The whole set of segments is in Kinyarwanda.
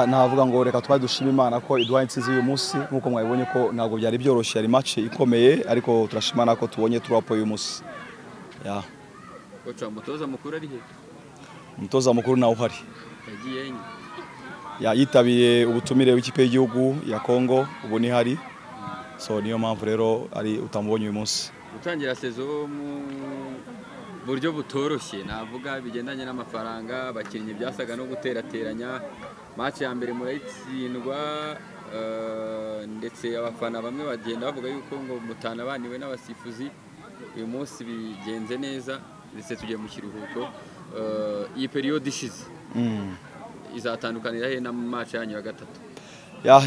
ntavuga ngo reka tuba dushima imana ko iduha insinzi uyu munsi nk'uko mwabibonye ko ntabwo byari byoroshye yari mace ikomeye ariko turashima imana ko tubonye turapo uyu munsi umutoza mukuru ari he umutoza mukuru nawe uhari yagiye yitabiriye ubutumire w'ikipe y'igihugu ya kongo ubu ni hari so niyo mpamvu rero ari utamubonye uyu munsi gutangira sezo mu buryo butoroshye navuga bigendanye n'amafaranga abakinnyi byasaga no guterateranya match ya mbere murayitsindwa ndetse abafana bamwe bagenda bavuga yuko ngo mutanabaniwe n'abasifuzi uyu munsi bigenze neza ndetse tugiye mu kiruhuko iyi periyode ishize izatandukanira he na match yanyu ya gatatu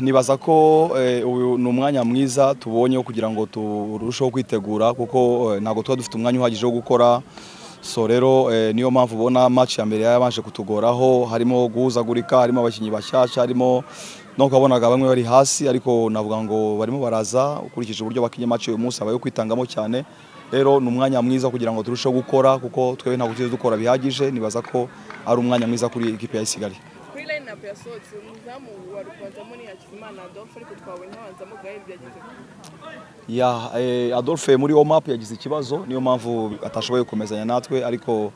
nibaza ko uyu ni umwanya mwiza tubonyeho kugira ngo turusheho kwitegura kuko ntabwo tuba dufite umwanya uhagije wo gukora so rero niyo mpamvu ubona match ya mbere yabanje kutugoraho harimo guhuzagurika harimo abakinnyi bashyashya harimo no kubabonaga bamwe bari hasi ariko navuga ngo barimo baraza ukurikije uburyo bakinnye match uyu munsi abayo kwitangamo cyane rero ni umwanya mwiza kugira ngo turusheho gukora kuko twebwe ntabwo tuzi dukora bihagije nibaza ko ari umwanya mwiza kuri ikipe ya isigari apu yasohotse umuzamu wa rubanzamo ni hakizimana adolphe ariko twawe ntabanzamo gahe byagize ya adolphe muri wo mapu yagize ikibazo niyo mpamvu atashoboye gukomezanya natwe ariko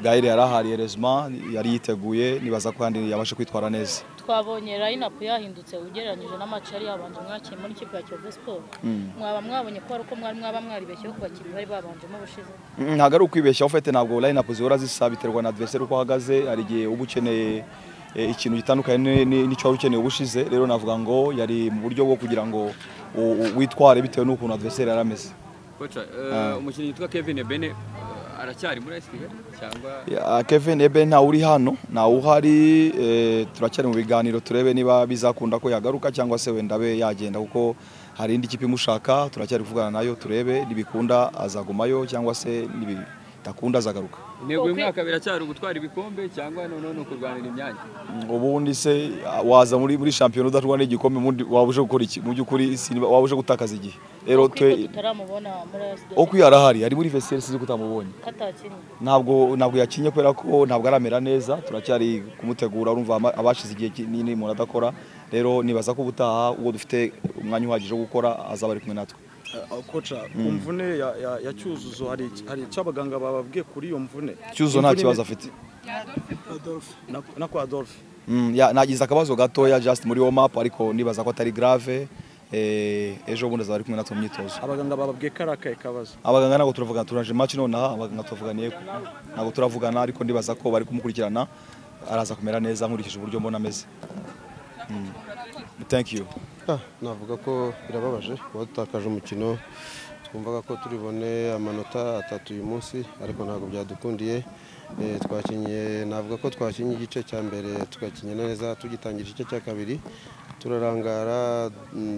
gaheri yarahariye rezima yari yiteguye nibaza ko kandi yabashe kwitwara neza twabonye rayinapu yahindutse ugereranyije n'amaci yari yabanje mwakiye muri kipe ya kiyovu siporo mwaba mwabonye ko ari uko mwari mwaba mwaribeshyeho ku bakinnyi bari babanjemo ubushize ntabwo ari ukwibeshyaho fete ntabwo rayinapu zihora zisa biterwa na adversari uko ahagaze hari igihe uba ukeneye ikintu gitandukanye n'icyo wari ukeneye ubushize rero navuga ngo yari mu buryo bwo kugira ngo witware bitewe n'ukuntu adversari yari ameze umukinnyi witwa kevin bene aracyari muri esikigali cyangwa kevin ebe ntawe uri hano ntawe uhari turacyari mu biganiro turebe niba bizakunda ko yagaruka cyangwa se wenda abe yagenda kuko hari indi kipe imushaka turacyari kuvugana nayo turebe nibikunda azagumayo cyangwa se nibidakunda azagaruka intego y'umwaka biracyari ugutwara ibikombe cyangwa noneho ni ukurwanira imyanya ubundi se waza muri shampiyona udatwara n'igikombe waba uje gukora iki mu by'ukuri waba uje gutakaza igihe rero twe uko iyo arahari ari muri vesiyeri sinzi ko utamubonye ntabwo ntabwo yakinye kubera ko ntabwo aramera neza turacyari kumutegura urumva abashize igihe kinini umuntu adakora rero nibaza ko ubutaha ubwo dufite umwanya uhagije wo gukora azaba ari kumwe natwe koca ku mvune ya cyuzuzo hari icyo abaganga bababwiye kuri iyo mvune cyuzuzo nta kibazo afite na kwa adolphe nagize akabazo gatoya just muri womapu ariko nibaza ko atari grave ejo bundi azaba ari kumwe natwe mu myitozo abaganga bababwiye ko ari akahe kabazo abaganga ntabwo turavugana turaje maci nonaha abaganga turavuganiye ntabwo turavugana ariko ndibaza ko bari kumukurikirana araza kumera neza nkurikije uburyo mbona ameze thank you navuga ko birababaje kuba dutakaje umukino twumvaga ko turi bone amanota atatu uyu munsi ariko ntabwo byadukundiye twakinnye navuga ko twakinnye igice cya mbere tugakinnye neza tugitangira igice cya kabiri turarangara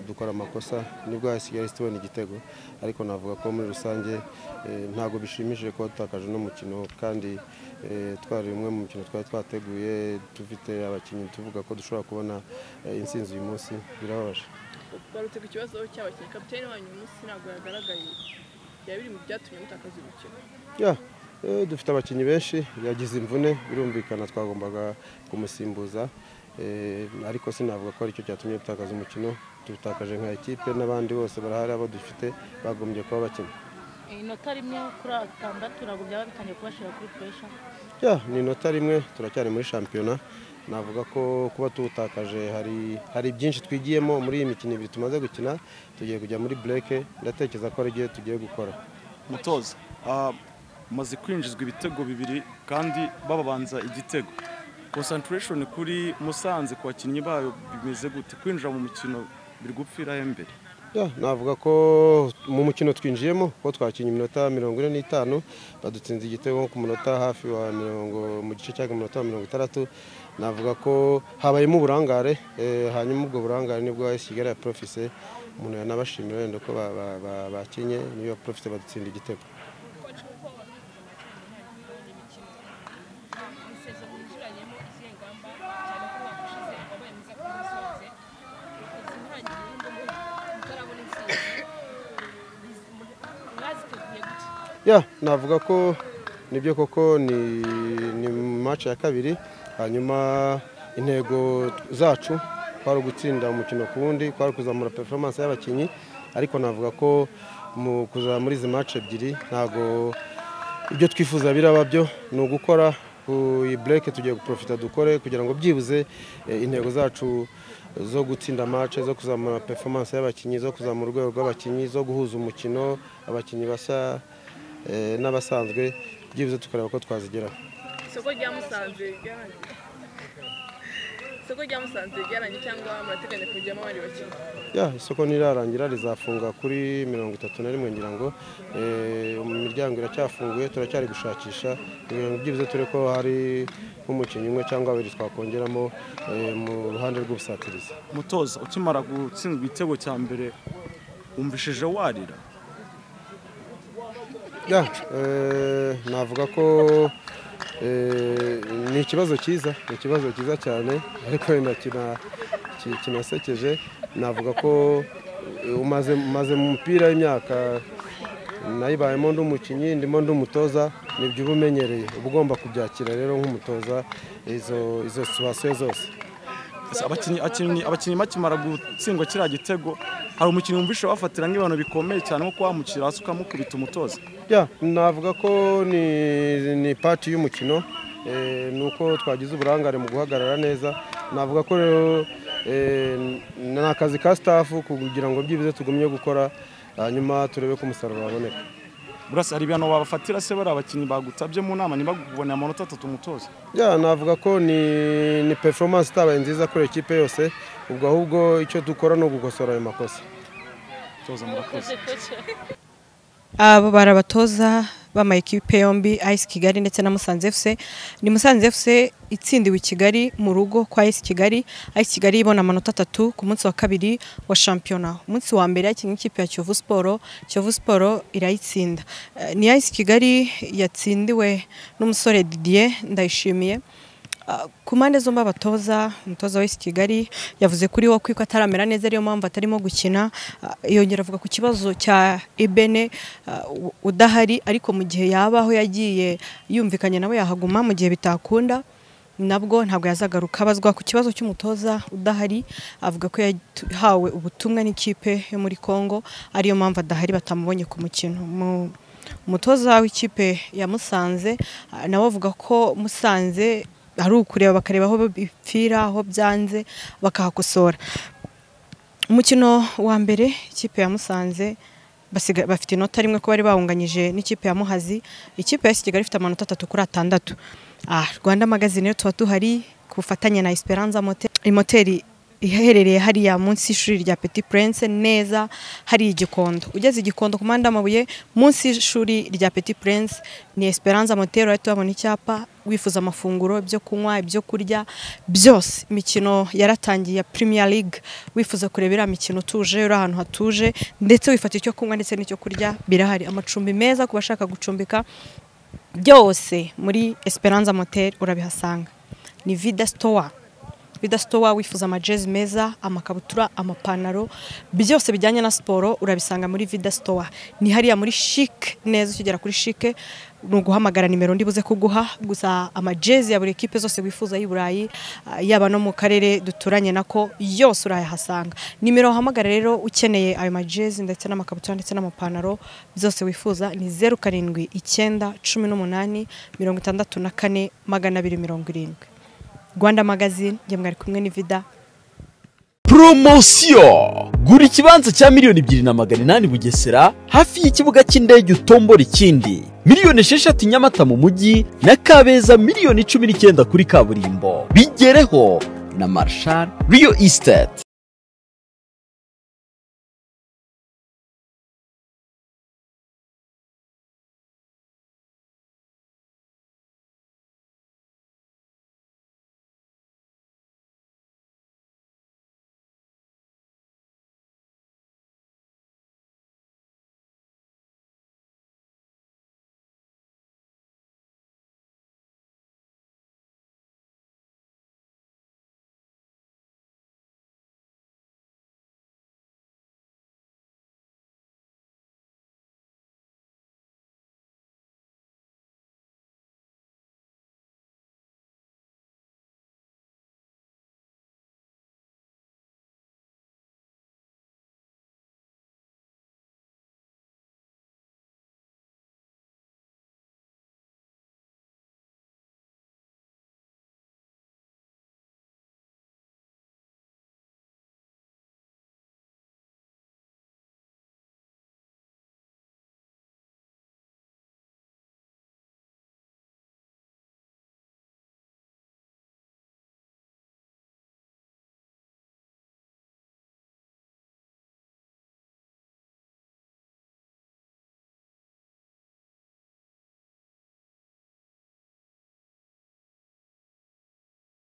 dukora amakosa nibwo hasigaye tubona igitego ariko navuga ko muri rusange ntabwo bishimishije kuba dutakaje n'umukino kandi twari umwe mu mikino twari twateguye dufite abakinnyi tuvuga ko dushobora kubona insinzi uyu munsi birababaje barutse ku kibazo cy'abakinnyi kapitene wanyu uyu munsi ntabwo yagaragaye byaba biri mu byatumye mutakaza umukino dufite abakinnyi benshi yagize imvune birumvikana twagombaga kumusimbuza ariko sinavuga ko aricyo cyatumye dutakaza umukino tuwutakaje nka ekipe n'abandi bose barahari abo dufite bagombye kuba bakina inota rimwe kuri atandatu ntabwo byaba bitangiye kubashyira kuri puresha ni inota rimwe turacyari muri shampiyona navuga ko kuba tuwutakaje hari byinshi twigiyemo muri iyi mikino ibiri tumaze gukina tugiye kujya muri bureke ndatekereza ko ari igihe tugiye gukora mutoza umaze kwinjizwa ibitego bibiri kandi bababanza igitego konsantarashoni kuri musanze ku bakinnyi bayo bimeze gute kwinjira mu mukino biri gupfira imbere navuga ko mu mukino twinjiyemo ko twakinnye iminota mirongo ine n'itanu badutsinze igitego ku munota hafi wa mirongo mu gice cyangwa umunota wa mirongo itandatu navuga ko habayemo uburangare hanyuma ubwo burangare nibwo kigali ya porofise umuntu yanabashimira wenda ko bakinnye niyo porofise badutsinda igitego navuga ko nibyo koko ni maci ya kabiri hanyuma intego zacu kwari ugutsinda umukino ku wundi kwari kuzamura performance y'abakinnyi ariko navuga ko mu kuza muri izi match ebyiri ntago ibyo twifuza biraba byo ni ugukora ku break tugiye guprofita dukore kugira ngo byibuze eh, intego zacu zo gutsinda match zo kuzamura performance y'abakinnyi zo kuzamura urwego rw'abakinnyi zo guhuza umukino abakinnyi bashya eh, n'abasanzwe byibuze tukareba ko twazigeraho isoko rya musanze ryarangiye isoko rya musanze ryarangiye cyangwa murateganya kujyamo abandi bakinnyi ya isoko nirarangira rizafunga kuri mirongo itatu na rimwe ngira ngo Eh, imiryango iracyafunguye turacyari gushakisha kugira ngo byibuze ture ko hari nk'umukinnyi umwe cyangwa babiri twakongeramo eh, mu ruhande rw'ubusatirizi mutoza ukimara gutsindwa igitego cya mbere wumvishije warira Ya, eh, navuga ko eh, ni ikibazo cyiza ni ikibazo cyiza cyane ariko wenda kina- ki- kinasekeje navuga ko eh, umaze umaze mu mupira w'imyaka nayibayemo ndi umukinnyi ndimo ndi umutoza nibyo uba umenyereye uba ugomba kubyakira rero nk'umutoza izo izo situwasiyo zose Gusa abakinnyi abakinnyi abakinnyi bakimara gutsindwa kiriya gitego hari umukinnyi wumvishe wafatira nk'ibintu bikomeye cyane nko kuhamukira hasi ukamukubita umutoza Ya, navuga ko ni, ni pati y'umukino eh, ni uko twagize uburangare mu guhagarara neza navuga ko rero eh, ni akazi ka staff kugira ngo byibuze tugumye gukora hanyuma turebe ko umusaruro waboneka burasa hari ibihano wabafatira se bari abakinnyi bagutabye mu nama ntibagubone amanota atatu umutoza ya navuga ko ni, ni performance itabaye nziza kuri ekipe yose ubwo ahubwo icyo dukora ni ugukosora ayo makosa mutoza murakoze abo bari abatoza b'amayikipe yombi ayisi kigali ndetse na musanze efuse ni musanze efuse itsindiwe i kigali mu rugo kwa ayisi kigali ayisi kigali ibona amanota atatu ku munsi wa kabiri wa shampiyona umunsi wa mbere yakinnye ikipe ya kiyovu siporo kiyovu siporo irayitsinda Eh, ni ayisi kigali yatsindiwe n'umusore didier ndayishimiye Ah, ku mpande zombi abatoza umutoza w'isi kigali yavuze kuri wo kwiko ataramera neza ariyo mpamvu atarimo gukina Ah, yongera avuga ku kibazo cya ebene ah, u- udahari ariko mu gihe yabaho yagiye yumvikanye nawe yahaguma mu gihe bitakunda nabwo ntabwo yazagaruka abazwa ku kibazo cy'umutoza udahari avuga ko yahawe ubutumwa n'ikipe yo muri congo ariyo mpamvu adahari batamubonye ku mukino Mu- umutoza w'ikipe ya musanze ah, nawe avuga ko musanze ari ukureba bakareba aho bipfira aho byanze bakahakosora umukino wa mbere ikipe ya musanze basiga- bafite inota rimwe ko bari bahunganyije n'ikipe ya muhazi ikipe ya kigali ifite amanota atatu kuri atandatu Ah, rwanda magazine rero tuba tuhari ku bufatanye na esperanza motel moteri iherereye hariya munsi y'ishuri rya Petit Prince neza hari igikondo ugeze igikondo ku mpande y'amabuye munsi y'ishuri rya Petit Prince ni Esperanza Motero ahita uhabona icyapa wifuza amafunguro ibyo kunywa ibyo kurya byose imikino yaratangiye ya Premier League wifuza kureba iriya mikino utuje uri ahantu hatuje ndetse wifata icyo kunywa ndetse n'icyo kurya birahari amacumbi meza ku bashaka gucumbika byose muri Esperanza Motel urabihasanga ni Vida Store Vida Store wifuza amajezi meza amakabutura amapantaro byose bijyanye na siporo urabisanga muri Vida Store ni hariya muri chic neza ukigera kuri chic ni uguhamagara nimero ndibuze kuguha gusa amajezi ya buri ekipe zose wifuza y'i Burayi ah, yaba no mu karere duturanye nako yose urayahasanga nimero wahamagara rero ukeneye ayo majezi ndetse n'amakabutura ndetse n'amapantaro byose wifuza ni zeru karindwi icyenda cumi n'umunani mirongo itandatu na kane magana abiri mirongo irindwi rwanda magazine njye mwari kumwe n'ivida poromosiyo gura ikibanza cya miliyoni ebyiri na magana inani bugesera hafi y'ikibuga cy'indege utombora ikindi miliyoni esheshatu nyamata mu mujyi na kabeza miliyoni cumi n'icyenda kuri kaburimbo bigereho na marshal riyo esiteti